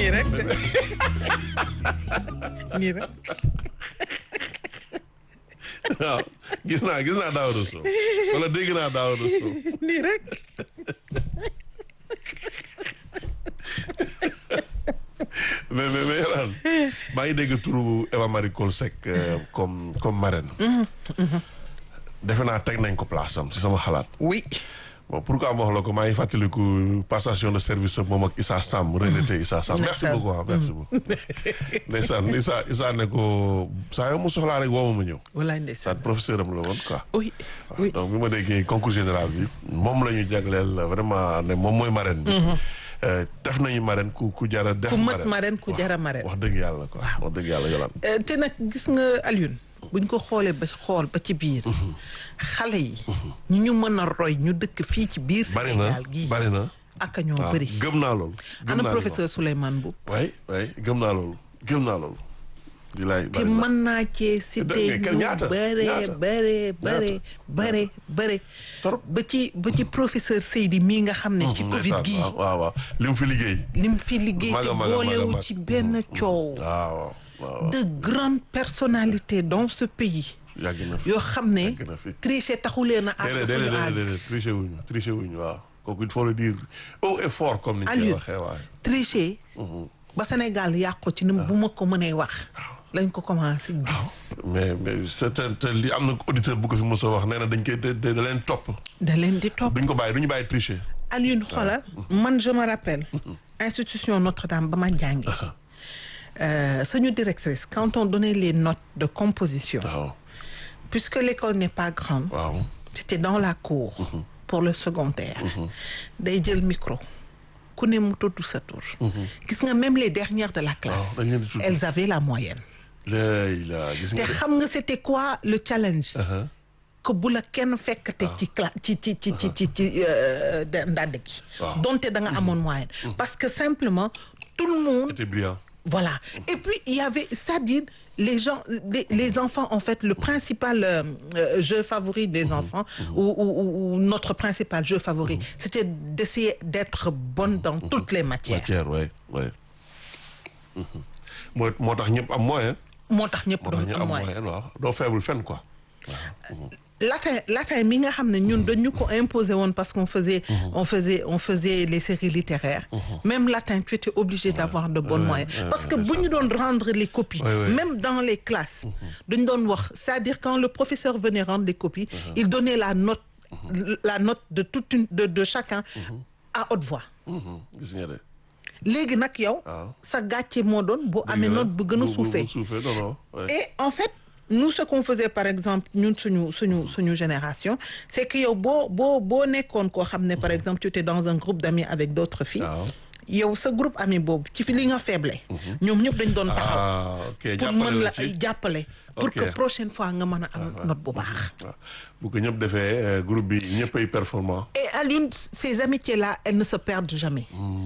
nii rek de nii rek waaw gis naa gis naa Daouda Sow wala dégg naa Daouda Sow nii rek mais mais mais Yolaan maa ngi dégg turu Eva Marie Coll Seck euh, comme comme marraine. defe naa teg nañ ko place am si sama xalaat. oui bon pourquoi ma wax la ko maa ngi fàttaliku passation de service ak moom ak Issa Samb regretté Issa Samb merci Ndeysaan. beaucoup ah merci beaucoup ndeysaan Issa Issa ne ko saa yoo mu soxlaa rek woo ma ma ñëw walaay saa ndeysaan professeur am la woon quoi oui oui donc bi ma déggee concours général bi moom la ñu jagleel vraiment ne moom mooy marraine bi Euh, def nañu marraine ku ku jara def ku mët marraine marraine ku Wax- jara marraine wax dëgg yàlla quoi wax dëgg yàlla yolaan Euh, te nag gis nga Alioune buñ ko xoolee ba xool ba ci biir xale yi ñi ñu mën a roy ñu dëkk fii ci biir bari na Sénégal gii bari na ak ñoo waaw bëri gëm naa loolu gëm ana naa li professeur Souleymane Mboup ma wax. waay waay gëm naa loolu gëm naa loolu di laay te bari na. mën naa cee cité mais ñu quel- ñaata? bare ñaata? bare bare bare bare Trop. ba ci ba ci professeur Seydi mii nga xam ne ci Covid Ndeysaan, gii waaw waaw waaw li mu fi liggéey lim fi liggéey Maga, te maga, maga, boolewu maga. ci benn coow waaw waaw waaw de grandes personnalités dans ce pays yàgg na fi yoo xam ne yàgg na fi tricher taxulee na àgg déedéet fu ñu déedéet àgg déedéet triché wuñu triché wuñu waaw kooku il faut le dire haut et fort comme ni ñu koy Aliou. waxee waaye tricher ba Sénégal yàqu ci ni bu ma ko mënee wax lañ ko commencé gis mais mais c'est te te li am na auditeur bu ko fi mos a wax nee na dañ koy da da da leen topp da leen di topp duñ ko bàyyi duñu bàyyi tricher Alioune xoolal man je me rappelle institution Notre-Dame ba ma jàngi euh, suñu directrice quand on donnait les notes de composition waaw puisque l'école n'est pas grande waaw c'était dans la cour pour le secondaire day jël micro ku ne mu tudd sa tur gis nga même les dernières de la classe dañ leen di tudd. elles avaient la moyenne léegi la gis te nga de xam nga c'était quoi le challenge Uh-huh. que bu la kenn fekkate ci cla ci ci ci ci ci ci euh, da- ndàdd gi Waaw. donte da nga amoon moyenne parce que simplement tout le monde c'était brillant voilà et puis il y avait c'est-à-dire les gens les, les enfants en fait le principal euh, euh, jeu favori des enfants ou, ou, ou- ou notre principal jeu favori c'était d'essayer d'être bonne dans toutes les matières matière ouais ouais moo moo tax ñëpp am moyen moo tax ñëpp moo tax doon ñëpp am am moyen moyen waaw doo faible fenn quoi latin latin mi nga xam ne ñun dañu ko imposer woon parce qu'on faisait on faisait on faisait les séries littéraires même latin tu étais obligé d'avoir de bonnes Ouais, moyens ouais, parce que ouais, bu ça. ñu doon rendre les copies Ouais, ouais. même dans les classes dañu doon wax c'est-à-dire quand le professeur venait rendre les copies il donnait la note la note de toute une de de chacun à haute voix Mhm. gis nga de léegi nag yow waaw. sa gàcce moo doon bu amee Dëgg la. note bu gën a bu suufee suufee non non ouais. et en fait nous ce qu'on faisait par exemple ñun suñu suñu suñu génération c'est que yow boo boo boo nekkoon koo xam ne par exemple tu étais dans un groupe d'amis avec d'autres filles waaw yow sa groupe ami boobu ci fi li nga faible ñoom ñëpp dañ doon taxaw ah ok pour jàppale mën la la ci ay jàppale pour Ok. que prochaine fois nga mën a am note bu baax waaw bu ko ñëpp defee euh, groupe bi ñëpp ay performant et à l'une ces amitiés là elles ne se perdent jamais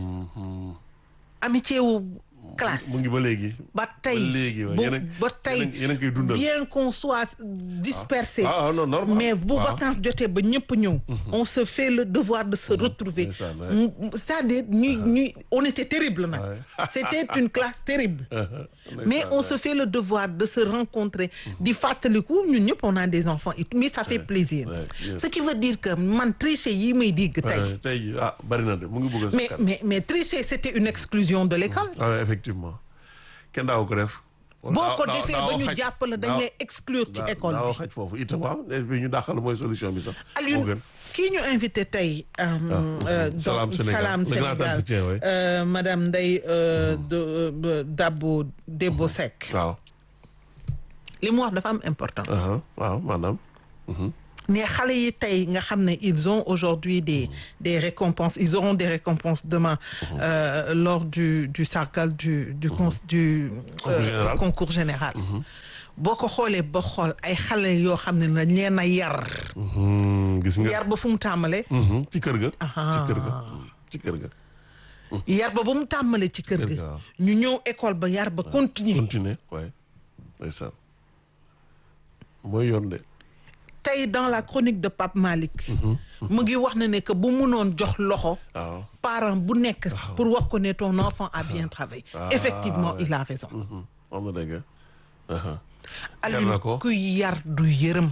amitié wu classe mu ngi ba léegi ba tey ba léegi waaw. bu Yéen a- ba tey yéen a- yéen a ngi koy dundal. bien qu'on soit dispersé ah non normal mais bu waaw. vacances jotee ba ñëpp ñëw on se fait le devoir de se retrouver ndeysaan, ouais. M- c'est-à-dire ñuy ñuy on était terrible nag Ouais. c'était une classe terrible Ndeysaan, mais on ouais. se fait le devoir de se rencontrer di fàttaliku ñun ñëpp on a des enfants et mais ça fait plaisir ouais, yes. ce qui veut dire que man tricher yi may digg tey Ouais, tey jii ah bari na de mu ngi bëgg a mais sakkan. mais mais tricher c'était une exclusion de l'école ah ouais, effectivement kenn daaw ko def boo ko defee ba ñu jàpp la dañ lay exclure ci école daaw bi xaj foofu itam waaw bi ñu dàqal mooy solution bi sax moo Alioune gën kii ñu invité tey euh, euh, dans Salam Sénégal. Salam Le grand Sénégal entretien, oui. euh, madame Ndeye euh, de euh, Dabo Debo Seck waaw li mu wax dafa am importance aha waaw maanaam ne xale yi tey nga xam ne ils ont aujourd'hui des des récompenses ils auront des récompenses demain euh, lors du du sargal du du cons- du Concours général. concours général boo ko xoolee ba xool ay xale yoo xam ne dañ leen a yar Mhm, gis nga yar ba fu mu tàmbalee Mhm, ci kër ga Aha. ci kër ga ci kër ga yar ba ba mu tàmbalee ci kër Kër gi ga, waaw. ñu ñëw école ba yar ba continuer continuer waaye ndeysaan mooy yoon de tey dans la chronique de Pape Malick mu ngi wax na ne que bu munoon jox loxo waaw parent bu nekk pour wax ko ne ton enfant a bien travaillé Ah, effectivement ouais. il a raison Mhm. am na dëgg aha Aliou na ko. ku yar du yërëm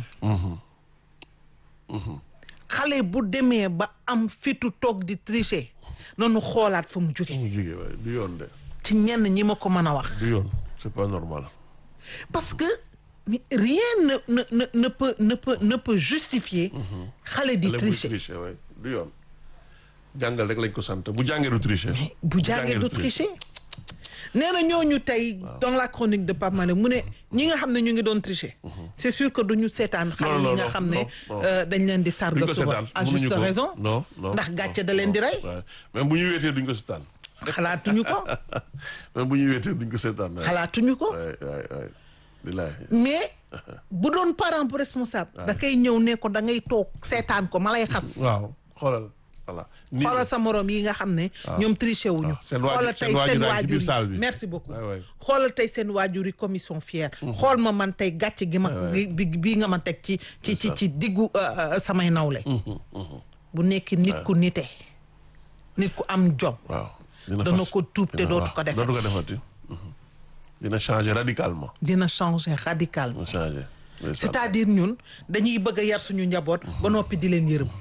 xale bu demee ba am fitu toog di tricher noonu xoolaat fa mu jóge mu jigee waaye du yoon de ci ñenn ñi ma ko mën a wax du yoon c'est pas normal parce que mais rien ne ne ne ne peut ne peut ne peut justifier xale di Xale buy tricher tricher waaye du yoon jàngal rek lañ ko sant bu jàngee du tricher bu jàngee du tricher nee na ñooñu tey dans la chronique de Pape Malick mu ne ñi nga xam ne ñu ngi doon tricher c'est sûr que duñu seetaan xale yi non, nga non, xam ne non, non. euh, dañ leen di duñ sarga ko suba seetaan à mënuñu juste ko. raison non non ndax non, gàcce da leen di non, rey waaye. même bu ñu weetee duñ ko seetaan xalaatuñu ko même bu ñu weetee duñ ko seetaan waaye. xalaatuñu ko waay waay waay bilaay mais bu doon parent bu responsable da kay ñëw ne ko da ngay toog seetaan ko ma lay xas waaw xoolal voilà nii xoolal sa morom yi nga xam ne ñoom triché wuñu waaw, seen waajur- xoolal seen tey waajur seen yaa ngi ci waajur biir yi salle bi. merci beaucoup waay waay xoolal tey seen waajur yi commission fière xool ma man tey gàcce gi ma gi bi bii nga ma teg ci ci ci ci diggu euh, euh, samay nawle bu nekk nit ku nite nit ku am jom waaw dina dana fas- ko tuub te dina- dootu waaw, ko defati. dootu ko defati Mhm. dina changer radicalement dina changer radicalement dina changer ndeysaan. c'est-à-dire ñun dañuy bëgg a yar suñu njaboot ba noppi di leen yërëm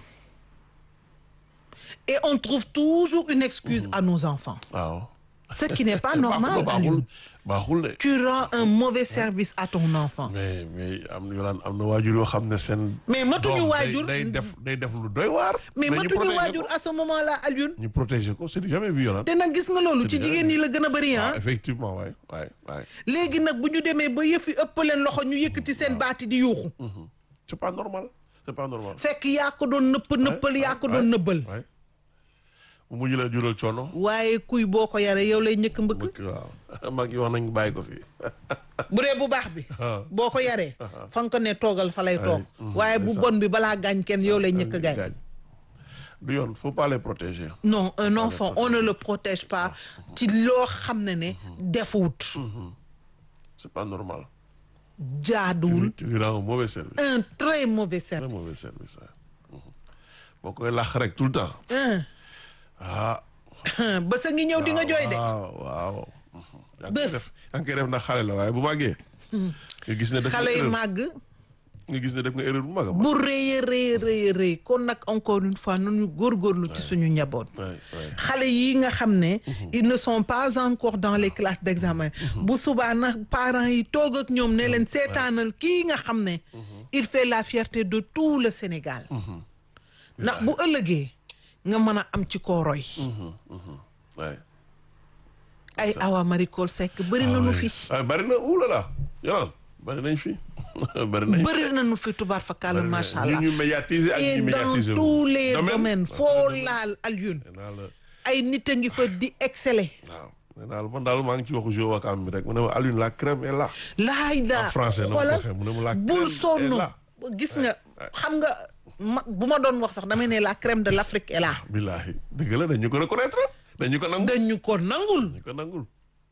et on trouve toujours une excuse à nos enfants waaw ce qui n'est pas normal baaxul Aliou. baaxul de tu rends un mauvais service à ton enfant mais mais am na yolaan am na waajur yoo xam ne seen Mais matuñu doom day- waajur. day def day def lu doy waar mais ñu matuñu protéger waajur ko. à ce moment-là Alioune ñu protéger ko c'est jamais vu yolaan te nag gis nga loolu ci C'est jigéen ñi la gën a bëri ah ah effectivement waay waay waay léegi nag bu ñu demee ba yëf yi ëpp leen loxo ñu yëkkati seen baati di yuuxu c'est pas normal c'est pas normal fekk yaa ko doon nëpp nëppal yaa ko doon nëbbal waay mu mujj la jural coono waaye kuy boo ko yaree yow lay njëkk mbëkk bëgg waaw mag yi wax nañ bàyyi ko fii bu dee bu baax bi Ah. boo ko yaree fa nga ko ne toogal fa lay toog mhm, waaye bu c'est ça. bon bi balaa gaañ kenn yow lay njëkk gaañ gaañ du yoon faut pas les protéger non un enfant on ne le protège pas ci loo xam ne ne defuwut c'est pas normal jaaduwul tu lui rends un mauvais service un très mauvais très service mauvais service waay boo koy làq rek tout le temps Hein. ah ba sa ngi ñëw di nga jooy de waaw waaw yaa ngi koy Bés. def yaa ngi koy def ndax xale la waaye bu màggee nga gis ne def nga xale yi erreur màgg nga gis ne def nga erreur bu mag a mag bu rëy a rëy a rëy a rëy kon nag encore une fois nañu góorgóorlu ci suñu njaboot waay waay xale yi nga xam ne ils ne sont pas encore dans les classes d'examen bu subaa nag parents yi toog ak ñoom ne leen seetaanal kii nga xam ne il fait la fierté de tout le Sénégal ndax bu ëllëgee nga mën a am ci koo roy waay ay Awa Marie Coll Seck bëri nañu fi waaye bari na oulala yoon bari nañ fi bari nañ fi bëri nañu fi tubaar fakàlla bari na- macha allah ñu ñu médiatiser ak et ñu dans médiatiser tous les Domaine. domaines waaw, foo domaine. laal Alioune nee naa la ay nit a ngi fa di exceller waaw nee naa la man daal maa ngi ci waxu Jo Wakam bi rek mu ne ma Alioune la crème est là laay daa En français, na ma ko xoolal waxee, mu ne mu la bul crème sonn est là. gis nga xam nga ma bu ma doon wax sax damay ne la crème de l'Afrique est là billahi dëgg la dañu ko reconnaître dañu ko nangu dañu ko nangul dañu ko nangul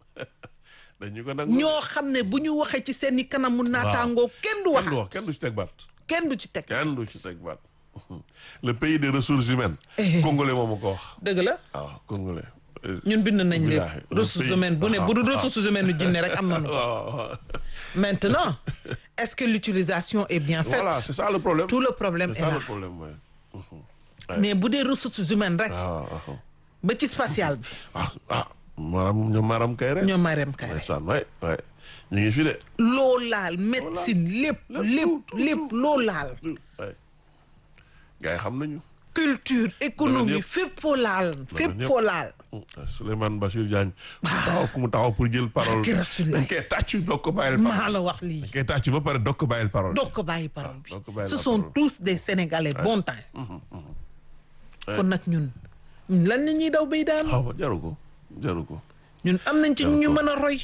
dañu ko nangul ñoo xam ne bu ñu waxee ci seen i kanamu naataangoo kenn du kenn du wax wax kenn du ci teg baat kenn du ci teg kenn du ci teg baat le pays des ressources humaines Eh. congolais moo ma ko wax dëgg la waaw congolais ñun bind nañ leen Billahi, le ressources pays- humaines bu ne bu du waaw, ressources humaines nu jinne rek am nañu ko waaw waaw maintenant est-ce que l'utilisation est bien faite voilà c'est ça le problème tout le problème c'est est ça là le problème ouais. Mhm. mais bu dee ressources humaines rek waaw waaw ba ci spatial bi ah ah maram ñoom maram kay rek ñoom Marème Kayre ndeysaan waay waay ñu ngi fi de loo laal médecine lépp lépp lépp loo laal waay gars yi xam nañu culture économie yëpp. fépp foo laal fépp yëpp. foo laal Souleymane Bachir Diagne fu mu taxaw fu mu taxaw pour jël parole Barke Rasulullah. dañ koy tàcc doog ko bàyyil parole maa la wax lii dañ koy tàcc ba pare doog ko bàyyil parole doo ko bàyyi parole bi doo ko bàyyi ce la sont parole. tous des sénégalais bon temps Ouais. kon nag ñun ñun lan la ñuy daw bay daan xaw ma jaru ko jaru ko ñun am nañ ci ñu ñu mën a roy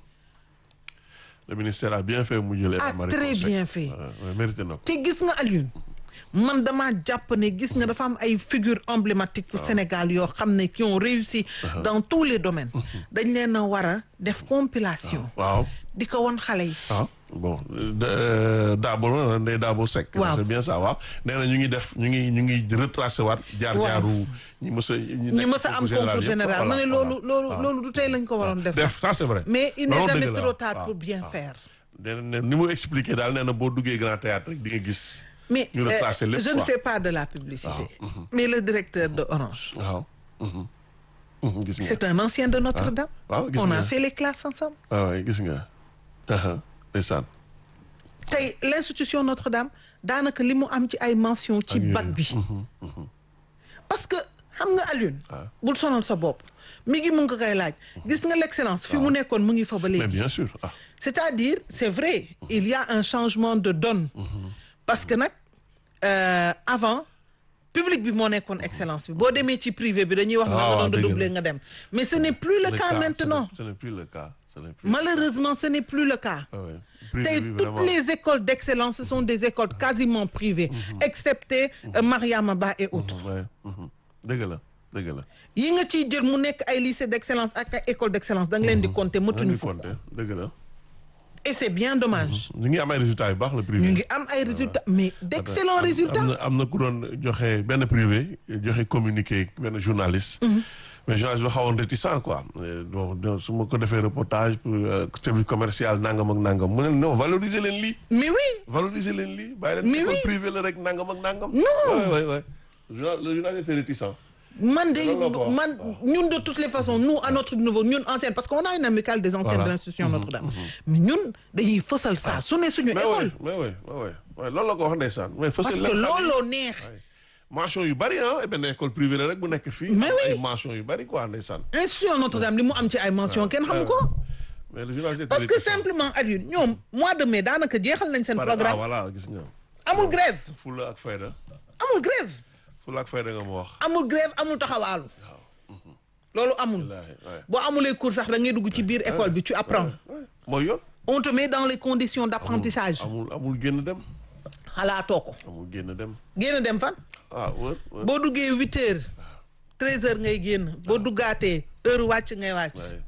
le ministère a bien fait mu jël ah Eva Marie très Coll Seck. bien fait Ouais, ouais, mérité na ko te gis nga Alioune man damaa jàpp ne gis nga dafa am ay figures emblématiques au Sénégal yoo xam ne qui ont réussi dans tous les domaines dañ leen a war a def compilation waaw di ko won xale yi waaw bon euh, Dabo la Ndeye Dabo Seck. Waaw. c'est bien ça waaw nee na ñu ngi def ñu ngi ñu ngi retracé waat. jaar jaaru ñi mës a. ñi mës a am concours général ma ne loolu loolu loolu du tey lañ ko waroon def sax def ça c'est vrai. mais il n'est Loolu jamais dëgg la, trop waaw, tard waaw, pour bien waaw. faire nee na ni mu expliqué daal nee na boo duggee grand théâtre rek di nga gis. mais ñu retracé lépp je ne quoi. fais pas de la publicité mais le directeur de Orange waaw. Mhm. Mhm, gis nga. c'est un ancien de Notre-Dame waaw gis on a nga. fait les classes ensemble waaw waay gis nga. aha ndeysaan. tey l'institution Notre-Dame daanaka li mu am ci ay mention ci Ak yooyu. bac bi parce que xam nga Alioune Ah. bul sonal sa bopp mi ngi mu ngi ko koy laaj gis nga l'excellence fi mu nekkoon mu ngi fa ba mais léegi bien sûr ah. c'est-à-dire c'est vrai il y a un changement de donne parce que nag euh, avant public bi moo nekkoon excellence bi boo demee ci privé bi dañuy wax na Ah, nga waaw, doon dëgg la. redoubler nga dem mais ce n'est plus le, Le cas cas, maintenant ce n'est- ce n'est plus le cas. ce n'est plus. malheureusement ce n'est plus le cas Ah ouais. Privé tey bi, toutes vraiment. les écoles d'excellence ce sont des écoles quasiment privées excepté euh, Mariama Ba et autres Mhm, ouais. Mhm. dëgg la dëgg la. yi nga ciy jël mu nekk ay lycée d'excellence ak ay école d'excellence da nga leen di compter ñu mëtuñu ngi fukk compter dëgg la. et c'est bien dommage ñu ngi am ay résultats yu baax le privé. ñu ngi am ay résultats mais d'excellents am- résultats am na am na ku doon joxe benn privé joxe communiqué benn journaliste. mais journaliste bi xawoon réticent quoi. Euh, bon donc su ma ko defee reportage pour euh, service commercial nangam ak nangam mu ne non valoriser leen lii. mais oui valoriser leen lii bàyyi leen Mais école oui. privée la rek nangam ak nangam. Non. ouais ouais ouais. Journal- le journaliste était réticent. man de loolu la quoi. man ñun de toutes les façons nous à notre niveau ñun anciennes parce qu'on a une amicale des anciennes Voilà. de l'institution Notre-Dame mais ñun dañuy fësal ça su ne suñu mais école oui mais oui mais oui ouais, loolu la ko wax ndeysaan. mais fas parce yéene que leen xam ni- looloo neex Ouais. mention yu bari ah benn école privée la rek bu nekk fii. Mais am oui. ay mention yu bari quoi ndeysaan. institution Notre-Dame li mu am ci ay mention kenn xamu ko mais le journaliste était parce que réticent. simplement Alioune ñoom mois de mai daanaka jeexal nañ seen Pare- ah programme voilà gis nga. amul grève Fulla ak fayda. amul grève Fulla ak fayda nga ma wax. amul grève amul taxawaalu loolu amul wallaahi ouais. boo amulee cours sax da ngay dugg ci biir école bi tu apprends Ouais. mooy yoon. on te met dans les conditions d'apprentissage amul amul génn dem. xalaatoo ko amul génn dem. génn dem fan ah wër wër. boo duggee huit heures treize heures ngay génn boo duggaatee heure wàcc ngay wàcc Ouais.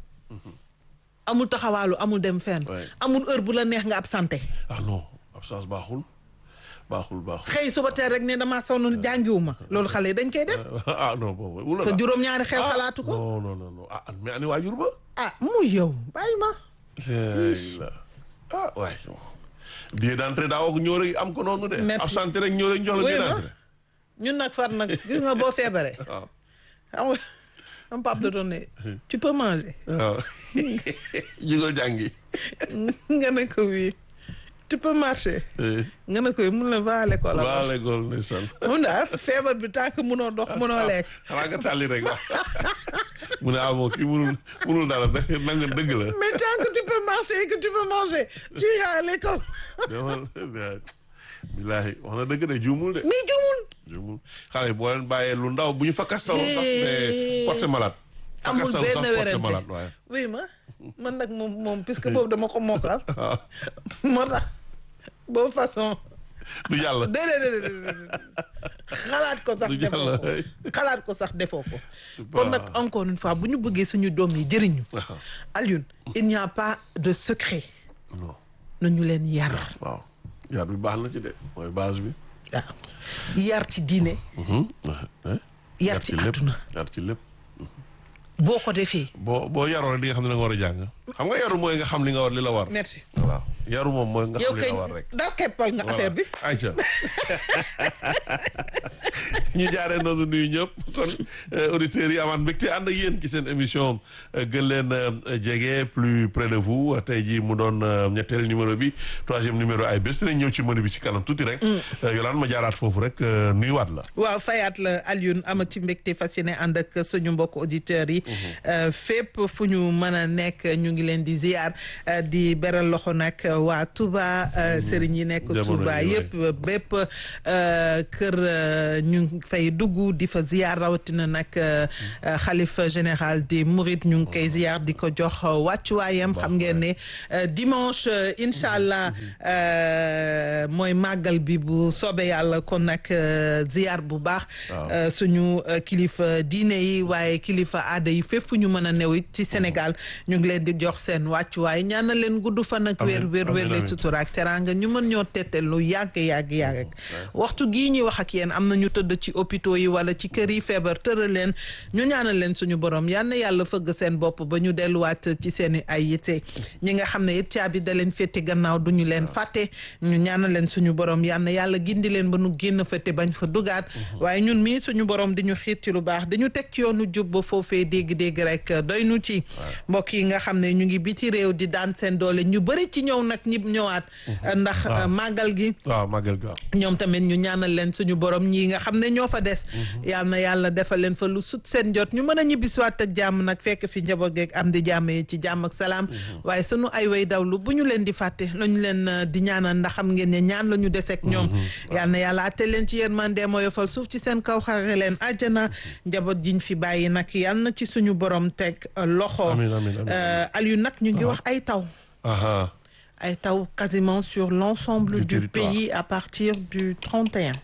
amul taxawaalu amul dem fenn Ouais. amul heure bu la neex nga absenté ah non absence baaxul baaxul baaxul. xëy suba teel rek ne damaa sonn jàngiwuma loolu xale yi dañ koy def ah non boobu. wula sa la. juróom-ñaari xel Ah, xalaatu ko non non non non ah mais ani waajur ba. ah muy yow bàyyi ma la ah waay. billet d'entrée daa woo ñëw rek am ko noonu de. Merci. absenté rek ñëw rek jox la Oui, billet ma. d'entrée. ñun nag far nag gis nga boo feebaree waaw. xam nga am pap da doon ne tu peux manger waaw. jugal jàngi. nga ne ko oui tu peux marcher Eh, nga ne ko mun la va à l'école waa alors l'école ndeysaan. mun daal feebar bi tant que munoo dox munoo lekk xanaa nga tàlli rek la. mu ne ah bon kii munul munul dara da nanga dëgg la. mais tant que tu peux marcher et que tu peux manger tu iras à l'école demal bilaahi wax na dëgg de juumul de. mais juumul juumul xale yi boo leen bàyyee lu ndaw bu ñu fa kastaloo sax mais porte malade. fa amul kastalu benn sax porte werante malade waaye. oui ma man nag moom moom puisque boobu dama ko mokkal waaw moo tax boobu façon du jàll. déedéet déedéet déedéet xalaat ko sax Du defoo ko jàll. xalaat ko sax defoo ko kon nag encore une fois bu ñu bëggee suñu doom yi jëriñu waaw Alioune il n'y a pas de secret non nañu leen yar waaw yar bi baax na ci de mooy base bi. waaw yar ci diine yar ci lépp àdduna yar ci lépp. boo ko defee boo boo yaroo rek di nga xam ne da nga war a jàng. xam nga yaru mooy nga xam li nga war li la war. merci voilà yaru moom mooy nga yow xam li kay la war rek. daa keppal nga affaire bi ayca ñu jaaree noonu nuyu ñëpp kon auditeurs yi amaat mbégte ànd ak yéen ci seen émission gën leen jege plus près de vous tey jii mu doon ñetteel numéro bi troisième numéro ay bés dinañ ñëw ci menu bi ci kanam tuuti rek. Yolaan ma jaaraat foofu rek nuyuwaat la. waaw fayaat la Alioune amati mbégte fas yéene ànd ak suñu mbokk auditeurs yi fépp fu ñu mën a nekk ñu ngi leen di ziar di beral loxo nag waa Touba sëriñ yi nekk Jamono Touba yi, yëpp bépp kër ñu fay dugg di fa ziar rawatina nag xalifa général des Mourides ñu ngi koy ziar di ko jox wàccuwaayam xam ngeen ne dimanche incha allah mooy màggal bi bu soobee yàlla kon nag ziar bu baax suñu kilifa diine yi waaye kilifa aada yi fépp fu ñu mën a new it ci Sénégal ñu ngi leen di jox seen wàccuwaay ñaanal leen gudd fan ak wér wér wér le sutura ak teraanga ñu mën ñoo tette lu yàgg yàgg yàgg waxtu gii ñuy wax ak yéen am na ñu tëdd ci hôpitaux yi wala ci kër yi feebar tëral leen ñu ñaanal leen suñu borom yal na yàlla fëgg seen bopp ba ñu delluwaat ci seen i ay yitte ñi nga xam ne it caabi da leen féete gannaaw du ñu leen fàtte ñu ñaanal leen suñu borom yal na yàlla gindi leen ba nu génn fa te bañ fa dugaat waaye ñun mii suñu borom di ñu xiit ci lu baax dañu teg ci yoonu jub ba foofee dégg-dégg rek doy nu ci mbokk yi nga xam ne ñu ngi biti réew di daan seen doole ñu bëri ci ñëw nag ñi ñëwaat ndax màggal gi waaw màggal gi ñoom tamit ñu ñaanal leen suñu borom ñii nga xam ne ñoo fa des yal na yàlla defal leen fa lu sut seen jot ñu mën a ñibbisiwaat ak jàmm nag fekk fi njaboot geeg am di jàmm yi ci jàmm ak salaam waaye sunu ay way dawlu bu ñu leen di fàtte lañu leen di ñaanal ndax xam ngeen ne ñaan la ñu deseeg ñoom yal na yàlla atte leen ci yërmande moo yofal suuf ci seen kaw xare leen àjjana njaboot jiñ fi bàyyi nag yal na ci suñu borom teg loxo Aliou nag ñu ngi wax ay taw ay taw quasiment sur l'ensemble du pays à partir du 31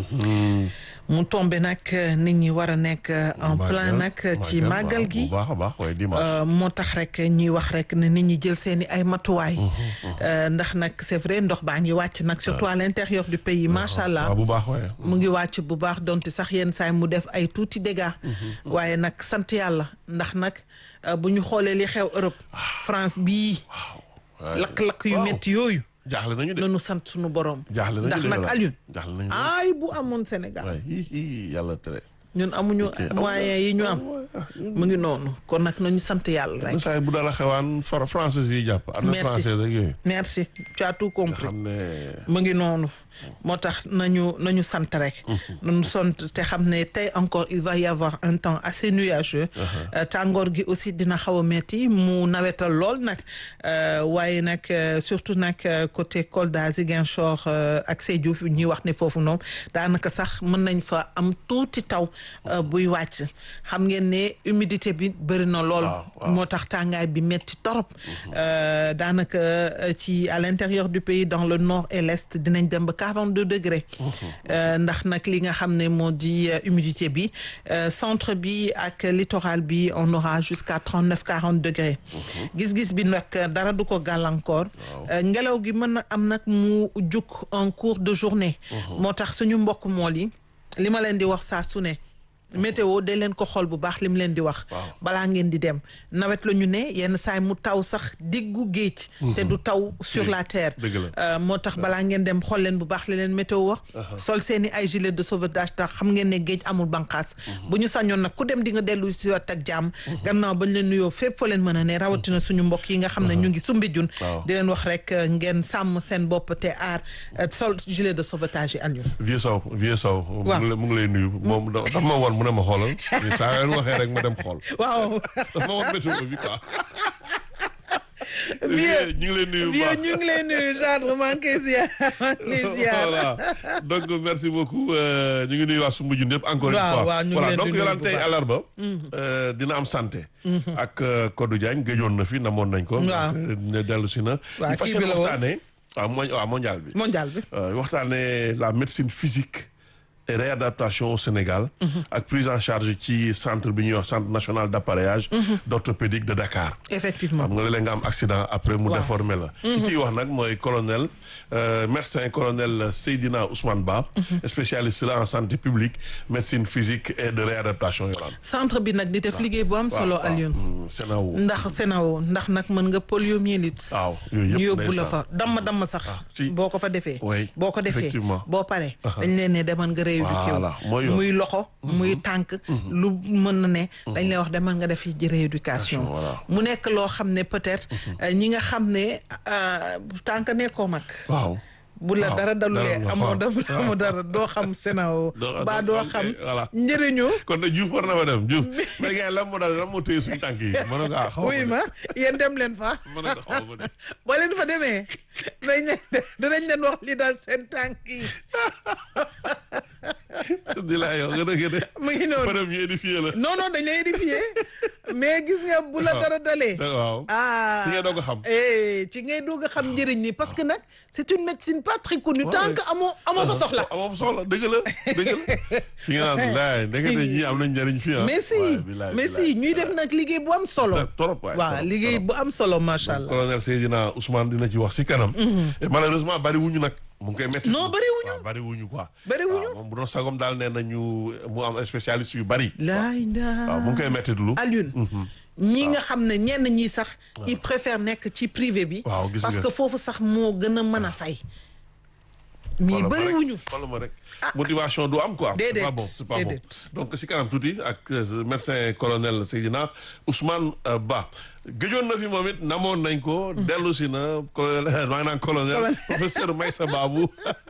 mu tombé nag nit ñi war a nekk en plein nag ci màggal gi moo tax rek ñuy wax rek ne nit ñi jël seeni ay matuwaay ndax nag c'est vrai ndox baa ngi wàcc nag surtout à l'intérieur du pays macha allah mu ngi wàcc bu baax donte sax yenn saay mu def ay tuuti dégâts waaye nag sant yàlla ndax nag bu ñu xoolee li xew Europe France bii lakk-lakk yu métti yooyu jaaxle nañu de nanu sant suñu borom. jaaxle nañu ndax nag Alioune. jaaxle nañu ay bu amoon Sénégal. waay yàlla tere. ñun amuñu moyens yi ñu am. mu ngi noonu kon nag nañu sant yàlla rek. saa bu dala xewaan far français yi jàpp. am na français ak yooyu. merci tu as tout compris. xam ne. mu ngi noonu moo tax nañu nañu sant rek. nañu sant te xam ne tey encore il va y avoir un temps assez nuageux. tàngoor gi aussi dina xaw a metti mu nawetal lool nag waaye nag surtout nag côté Kolda Ziguinchor ak Sédhiou ñuy wax ne foofu noonu daanaka sax mën nañ fa am tuuti taw buy wàcc xam ngeen ne humidité bi bëri na lool. moo tax tàngaay bi metti torop daanaka ci à l'intérieur du pays dans le nord et l'est dinañ dem ba 42 degrés. ndax nag li nga xam ne moo di humidité bi centre bi ak littoral bi on aura jusqu'à 39 40 degrés. gis-gis bi nag dara du ko gàllankoor. ngelaw gi mën na am nag mu juk en cours de journée. moo tax suñu mbokk mool yi li ma leen di wax saa su ne. météo de leen ko xool bu baax lim leen di wax. balaa ngeen di dem nawet la ñu ne yenn saay mu taw sax diggu géej. te du taw sur la terre. moo tax balaa ngeen dem xool leen bu baax li leen météo wax. sol seeni ay gilet de sauvetage tax xam ngeen ne géej amul bànqaas. bu ñu sañoon nag ku dem di nga dellu si waat ak jàmm. gannaaw bañ leen nuyoo fépp fa leen mën a ne rawatina suñu mbokk yi nga xam ne ñu ngi sumbi jun di leen wax rek ngeen sàmm seen bopp te aar sol gilet de sauvetage yi Alioune. vieux Sow vieux Sow. mu ngi lay nuyu moom dafa ma woon mu ne ma xoolal saa yoon waxee rek ma dem xool. waaw dafa ma woon météo bi quoi. vieux ñu ngi lay nuyu bu vieux baax ñu ngi lay nuyu genre maa ngi koy ziar maa ngi lay ziar. voilà donc merci beaucoup ñu ngi nuyu waa Soumbédioune yëpp encore une waaw fois waaw ñu ngi voilà leen di donc nuyu yolaan bu tey baax. àllarba dina am santé ak Codou Diagne gëjoon na fi namoon nañ ko Waaw. donc ne dellu si na Waaw, ñu fas kii yéene bi la woon. waxtaane waaw mo waaw mondial bi mondial bi. Euh, waxtaane la médecine physique et réadaptation au Sénégal ak prise en charge ci centre bi ñuy wax centre national d'appareillage d'orthopédique de Dakar effectivement xam nga léeg-léeg nga am accident après mu Waaw. déformé la ki ciy wax nag mooy colonel euh, médecin colonel Seydina Ousmane Ba spécialiste la en santé publique médecine physique et de réadaptation yolaan centre bi nag di def liggéey bu am solo Alioune. Sénawo ndax Sénégal ndax nag mën nga poliomyélite. waaw yooyu ñu yëpp yóbbu la ndeysaan. fa damm damm sax. si. boo ko fa defee. Oui, boo ko defee effectivement. boo paree. dañ leen ne demal nga rééduqué Voilà, mooy yoon. muy loxo. muy tànk. lu mën na ne. dañ lay wax demal nga def yi rééducation. Voilà. mu nekk loo xam ne peut-être. euh, ñi nga xam ne euh, tànk nekkoo mag. waaw bu la Waaw, dara dalulee dara la, amoo waaw. dam amoo dara doo xam Sénégal. Doo- ba doo doo xam, xam eh, voilà. njëriñu. kon nag Diouf war na fa dem Diouf mais gars yi lan moo daal lan moo téye suñu tànk yi ma ne ko ah xaw wuy ma yéen dem leen fa. ma ne ko xaw ma de boo leen fa demee dinañ leen dinañ leen wax li daal seen tànk yi di la yow nga dëgg de. mu ngi noonu madame ñu édifié la. non non dañ lay édifier mais gis nga bu la dara dalee. waaw. ah ci ngay doog a xam. eh ci ngay doog a xam njëriñ ni parce que nag c'est une médecine pas très connue tant Ouais. que amoo amoo fa soxla. amoo fa soxla dëgg la dëgg la. si nga naan laay ndekete ñii am nañ njëriñ fii ah. mais si waay, bilaay, mais bilaay. si ñuy def nag liggéey bu am solo. trop waay. waaw trop, liggéey trop. bu am solo macha allah. colonel Seydina Ousmane dina ci wax si kanam. et malheureusement bari wuñu nag. mu ngi koy métti. Non, bari wuñu. waaw bari wuñu quoi. Bari wuñu. waaw moom bu doon sagom daal nee nañu mu am spécialiste yu bari. laay waaw mu ngi koy métti dulu. Alioune. ñi nga xam ne ñenn ñi sax. ils préfèrent nekk ci privé bi. Waaw, gis parce nga. que foofu sax moo gën a mën a fay. mais Xoolal ma rek, bëriwuñu. xoolal ma rek motivation du am quoi. Déedéet, c'est pas bon c'est pas bon déedéet. donc si kanam tuuti ak euh, médecin colonel Seydina Ousmane euh, Ba gëjoon na fi moom it namoon nañ ko. dellu si na colonel maa ngi naan colonel Colonel. professeur Maïssa Babou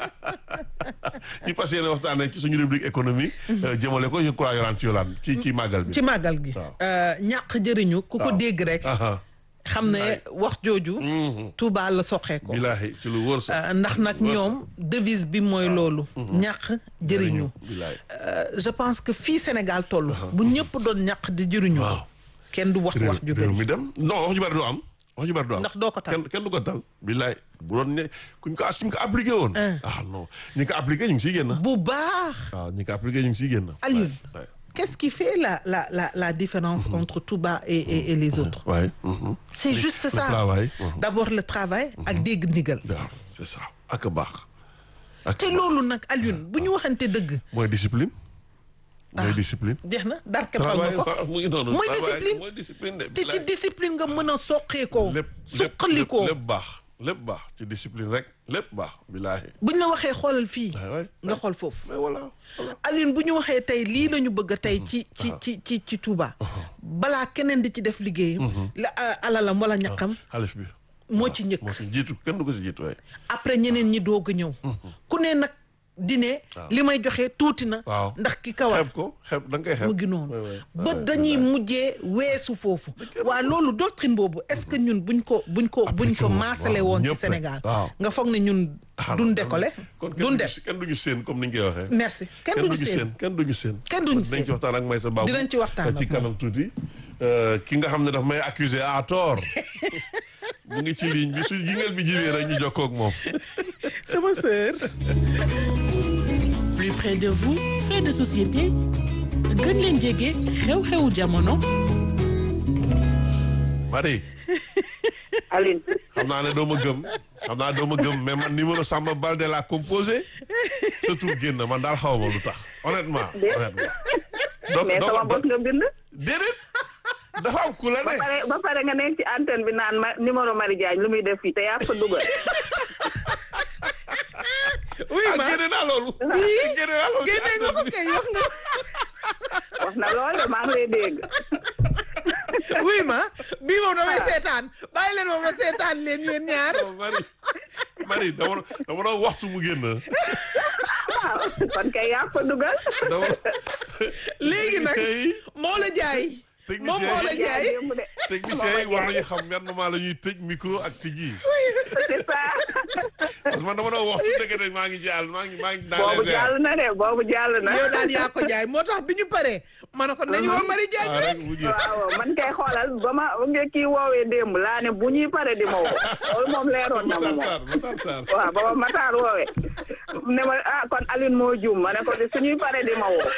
ñu fas yéene waxtaanee ci suñu rubrique économie. euh, jëmale ko je crois yoraan ci yolaan ci ci màggal bi. ci màggal gi. Waaw. Euh, ñàq jëriñu ku ko Waaw. dégg rek. aha xam ne wax jooju. Touba la soxee ko. bilaahi ci lu wóor sax. Euh, ndax nag Wóor ñoom devise bi mooy loolu. ñàq jëriñu. bilaahi. Euh, je pense que fii Sénégal toll. bu ñëpp doon ñàq di jëriñu. Waaw. kenn du wax wax ju réew mi bëri. dem non wax ju bari du am wax ju bari du am Ndax doo ko tal. kenn kenn du ko tal billaay bu doon ne kuñ ko asim ko appliqué woon ah non ñi ko appliqué ñu ngi siy génn bu baax. waaw ñi ko appliqué ñu ngi siy génn Alioune. Ouais, ouais. Qu'est-ce qui fait la la la la différence entre Touba et et, et les autres. Ouais, mhm. C'est juste le ça. travail, mhm. D'abord le travail ak dégg ndigal. waaw c'est ça ak a baax ak te loolu nag Alioune bu ñu waxante dëgg. mooy discipline mooy discipline jeex na dar keppal travail nga ko. waaw mu ngi noonu Mooy travail, discipline. mooy discipline de te ci billaay. discipline nga mën a soqee ko. lépp suqali lépp ko lépp baax lépp baax ci discipline rek lépp baax billaahi buñ la waxee xoolal fii. waay waay nga xool foofu. mais voilà voilà Alioune bu ñu waxee tey lii la ñu bëgg a tey ci ci ci ci ci Touba. balaa keneen di ci def liggéeyam. la euh, alalam wala ñaqam xalif bi moo ci njëkk. moo si jiitu kenn du ko si jiitu waaye après ñeneen ñi doog a ñëw. ku ne nag di ne. li may joxe tuuti na. waaw ndax ki kawar xeeb ko xeeb da nga koy xeeb mu ngi noonu Ouais, ouais. ba Ouais, dañuy ouais. mujjee weesu foofu waa loolu doctrine boobu est-ce que ñun buñ ko buñ ko buñ Appliqué ko woon, maasale waaw, woon ci ñëpp rek. Sénégal Waaw. nga foog ne ñun Ah, duñ non, décoller kon kenn duñ duñu def si- kenn duñu seen comme ni nga koy waxee merci kenn duñu seen kenn duñu seen Kenn duñu dinañ seen. ci waxtaan ak Maysa Babou Dinañ ci waxtaan ci ak kanam tuuti Euh, ki nga xam ne daf may accuser à tort mu ngi ci ligne bi su jingeel bi jibee rek ñu jokkoo ak moom sama sœur plus près de vous fait de société gën leen jege xew-xewu jamono Marie Aline xam naa ne doo ma gëm xam naa doo ma gëm mais man numéro Samba Balde laa composé surtout génn man daal xaw ma lu tax honnêtement honnêtement donc mais sama bos nga bind déedéet dafa am ku la ba ne pare ba pare nga nekk ci antenne bi naan ma numéro Marie Diagne lu muy def fii te yaa ko dugal oui ah ma génne naa loolu Oui. génne naa loolu génne nga ko kay wax nga wax na lool de maa ngi lay dégg oui ma bii moom damay seetaan bàyyi leen ma ma seetaan leen yéen ñaar Non, Marie Marie dama dama doon waxtu mu génn waaw kon kay yaa ko dugal dama léegi nag techniciens yi moo la jaay moom moo la techniciens jaay démb de techniciens yi war nañu xam yan moment la ñuy tëj micro ak tijji c'est ça parce que man dama doon waxtu dëgg de maa ngi jàll maa ngi maa ngi dans boobu les airs jàll na de boobu jàll na yow daal yaa ko jaay moo tax bi ñu paree ma ne ko nañu woo Marie Diagne ah rek rek mu jeex waaw man kay xoolal ba ma nga kii woowee démb laa ne bu ñuy pare di ma woo loolu moom leeroon na ma Matar moom Sarr Matar Sarr waaw ba ma Matar woowee ne ma ah kon Aline moo juum ma ne ko de suñuy pare di ma woo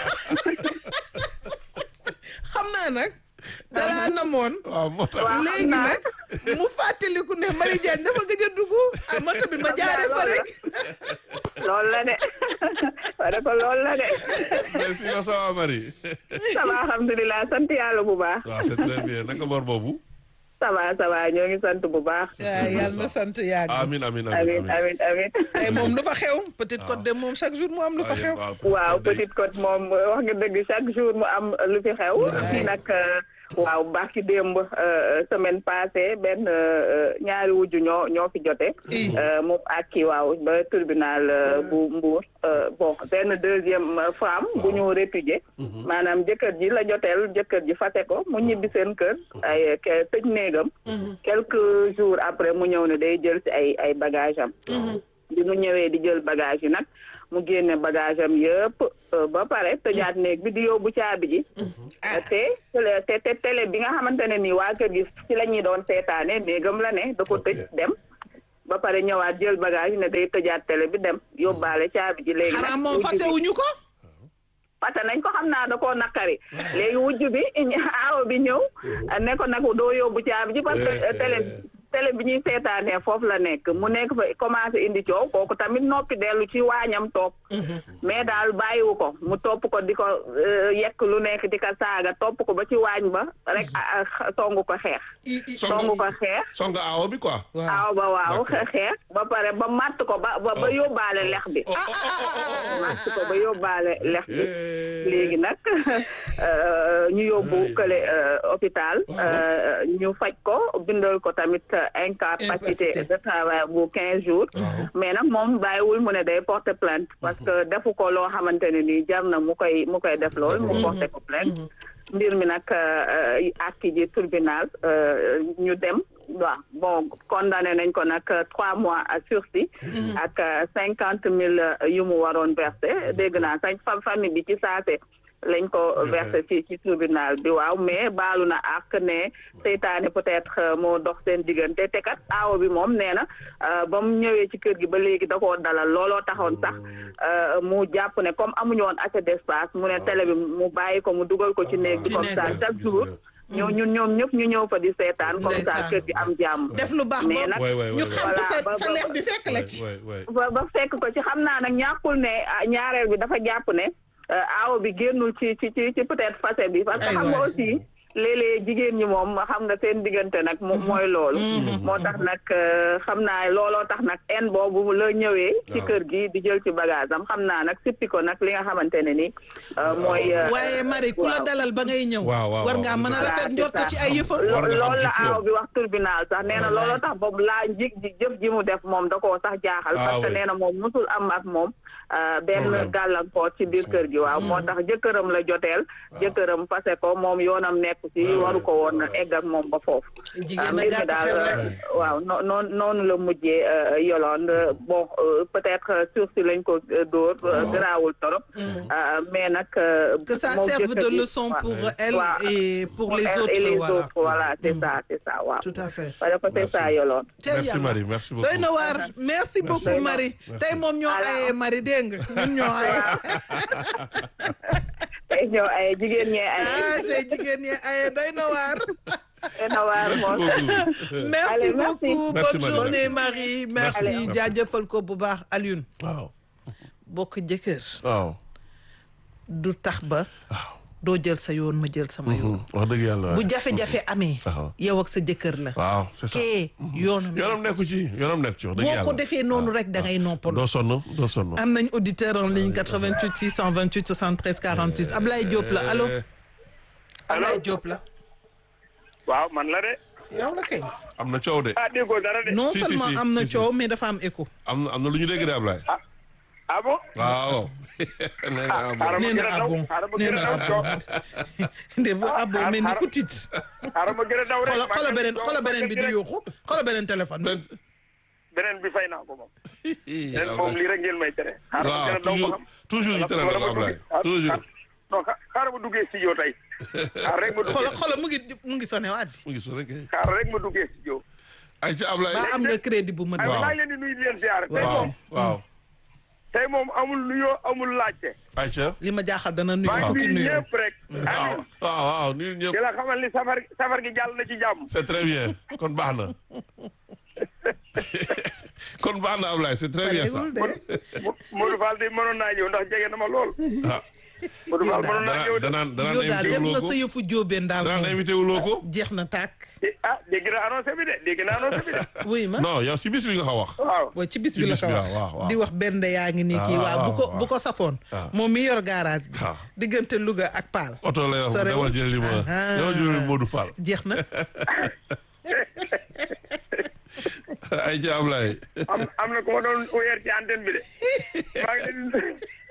xam naa nag dalaa namoon waaw moo tax Waaw, léegi xam naa. nag mu fàttaliku ne Marie Diagne dafa gëj a dugg ah man tamit ma jaare fa rek loolu la de ma ne ko loolu la de merci ma ça va Marie ça va alhamdulilah sant yàlla bu baax waaw c'est très bien naka bor boobu ça va ça va ñoo ngi sant bu baax waaw yàlla na sant yàgg amin amin amin amin amin amin tey moom lu fa xew Petite Côte de moom chaque jour mu am lu fa xew waaw Petite Côte moom wax nga dëgg chaque jour mu am lu fi xew fii nag euh, waaw baaxi démb euh, semaine passée benn euh, ñaari wujju ñoo ñoo fi jote I. euh, moom ak kii waaw ba tribunal euh, bu Mbour euh, bon benn deuxième euh, femme bu ñu répudié maanaam jëkkër ji la joteel jëkkër ji fase ko mu ñibbi seen kër ay ke- tëj néegam quelques jours après mu ñëw ne day jël ci ay ay bagage am bi mu ñëwee di jël bagage yi nag mu génne bagage am yëpp ba pare tëjaat néeg bi di yóbbu caabi ji te te te télé bi nga xamante ne nii waa kër gi ci la ñuy doon seetaane néegam la ne da ko tëj dem ba pare ñëwaat jël bagage ne day tëjaat télé bi dem yóbbaale caabi ji léegi xanaa moom fasewuñu ko parce que nañ ko xam naa da koo naqari léegi wujj bi aawo bi ñëw ne ko nag doo yóbbu caabi ji parce que télé télé bi ñuy seetaanee foofu la nekk mu nekk fa commencé indi coow kooku tamit noppi dellu ci waañam toog mais daal bàyyiwu ko mu topp ko di ko yekk lu nekk di ko saaga topp ko ba ci waañ ba rek songu ko xeex songu ko xeex songa aawo bi quoi aaw ba waaw xeex ba pare ba matt ko ba ba yóbbaale lex bi matt ko ba yóbbaale lex bi léegi nag ñu yóbbu kële hôpital ñu faj ko bindal ko tamit incapacité de travail bu quinze jours mais nag moom bàyyiwul mu ne day porter plainte parce que defu ko loo xamante ne nii jar na mu koy mu koy def lool mu porter ko plainte mbir mi nag akki ji tribunal ñu dem waaw bon condamné nañ ko nag trois mois à sursis ak cinquante mille yu mu waroon versé dégg naa sañ famille bi ci saase lañ ko versé ci ci tribunal bi waaw mais baalu na ak ne seytaane peut-être moo dox seen diggante te kat aawo bi moom nee na ba mu ñëwee ci kër gi ba léegi da koo dalal looloo taxoon sax mu jàpp ne comme amuñu woon assez d'espace mu ne télé bi mu bàyyi ko mu dugal ko ci néeg bi comme ça chaque jour ñoo ñun ñoom ñëpp ñu ñëw fa di seetaan comme ça kër gi am jàmm def lu baax mais nag ñu xam sa sa leex bi fekk la ci ba ba fekk ko ci xam naa nag ñàkkul ne ñaareel bi dafa jàpp ne aawo bi génnul ci ci ci ci peut-être facette bi parce que xam nga aussi léeg-léeg jigéen ñi moom xam nga seen diggante nag mooy loolu moo tax nag xam naa looloo tax nag en boobu la ñëwee ci kër gi di jël ci bagage am xam naa nag sippi ko nag li nga xamante ne ni mooy waaye Marie ku la dalal ba ngay ñëw war ngaa mën a rafet njort ci ay yëfa loolu la aaw bi wax tribunal sax nee na looloo tax boobu laa njig ji jëf ji mu def moom da koo sax jaaxal parce que nee na moom musul am ak moom benn gàllankoor ci biir kër gi waaw moo tax jëkkëram la joteel jëkkëram fase ko moom yoonam nekk ci waru ko woon egg ak moom ba foofu mbir mi daal waaw noon noonu la mujjee Yolande bon peut-être sursis lañ ko dóor garaawul torop mais nag que ça serve de leçon pour elle et pour les autres et les autres voilà c'est ça c'est ça waaw tout à fait parce que c'est ça Yolande merci Marie merci beaucoup doy na waar merci beaucoup Marie tey moom ñoo ayee Marie dégg nga ñun ñoo aye tey ñoo aye jigéen ñee aye ah tey jigéen ñee aye doy na waar doy na waar moom merci beaucoup Merci, bonne Marie. journée Marie merci Merci. jaajëfal ko bu baax Alioune waaw bokk jëkkër waaw du tax ba doo jël sa yoon ma jël sama yoon wax dëgg yàlla bu jafe-jafe amee waaw yow ak sa jëkkër la waaw c'est ça kee yoonam yoonam nekku ci yoonam nekku ci wax dëgg boo yàlla ko defee noonu rek da ngay noppalu doo sonn doo sonn am nañ auditeur en ligne 88 628 73 46 Ablaye Diop la allo Ablaye Diop la waaw man la de. yow la kay am na coow de ah déggoo dara de. non Si, si, seulement si, am na si, si. coow mais dafa am écho am na am na lu ñu dégg de Ablaye ah bon. waaw nee na ah bon. xaaral ma nee gën na a daw abon xaaral ma nee gën na a daw abon nde bu abon mel ni ku tiit xaaral ma gën a daw rek. xoolal xoolal beneen xoolal beneen bi di yuuxu xoolal beneen téléphone bi beneen bi fay naa ko moom. beneen moom lii rek ngeen may tere. xaaral ma waaw gën a daw ba toujours xam. toujours ñu tere la ko Ablaye toujours non xa- xaaral ma duggee studio tey. xaaral rek ma xoolal duggee xoolal mu ngi mu ngi sonné waat di mu ngi so rek xaaral rek ma duggee studio. ay ci Ablaye ba am nga crédit bu ma ay Waaw. maa ngi leen di nuyu di leen ziar. tey waaw moom waaw tey moom amul nuyoo amul laajte. ay ca li ma jaaxal dana nuyu maa ngi fukki nuyu nuyu ñëpp rek. waaw amiin waaw waaw nii ñëpp di la xamal ni safar safar gi jàll na ci jàmm. c'est très bien kon baax na kon baax na Ablaye c'est très bien ça pareegul de Mo- Modou Fall de mënoon naa ñëw ndax jege na ma lool. ah Modou Fall mënoon naa ñëw danaan de. danaan yow daal invité def wuloo na ko sa yëfu jóobeen daal danaan moom invité wuloo ko jeex na tàkk Eh, ah dégg na annoncé bi de dégg na annoncé bi de. wuy ma non yow si bis bi nga ko wax waaw. waaw ci bis Ci bi la bis ko bi, wax waaw, waaw. di wax benn yaa ngi nii kii Ah, waaw bu ko waaw, bu ko safoon waaw. moom mi yor garage bi waaw. diggante Louga ak Paal oto lay wax Sorewul. demal jëli ma Ah. demal jëli Modou Fall jeex na ay ca Ablaye am am na ku ma doon weer ci antenne bi de. maa ngi leen di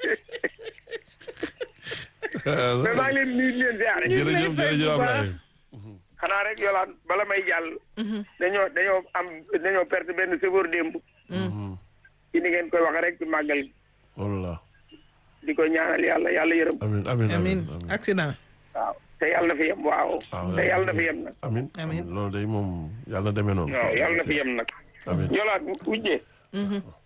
mais maa ngi leen di nuyu di leen ziare. ngi lay jërëjëf fay bu jërëjëf baax. Ablaye xanaa rek yolaan bala may jàll. dañoo dañoo am dañoo perte benn chauffeur démb. ci ni ngeen koy wax rek ci màggal gi. wallah di ko ñaanal yàlla yàlla yërëm amin amin amin accident waaw te yàlla na fi yem waaw waaw te yàlla na fi yem nag amin Amin. loolu day moom yàlla na demee noonu waaw yàlla na fi yem nag amin jolaat wujjee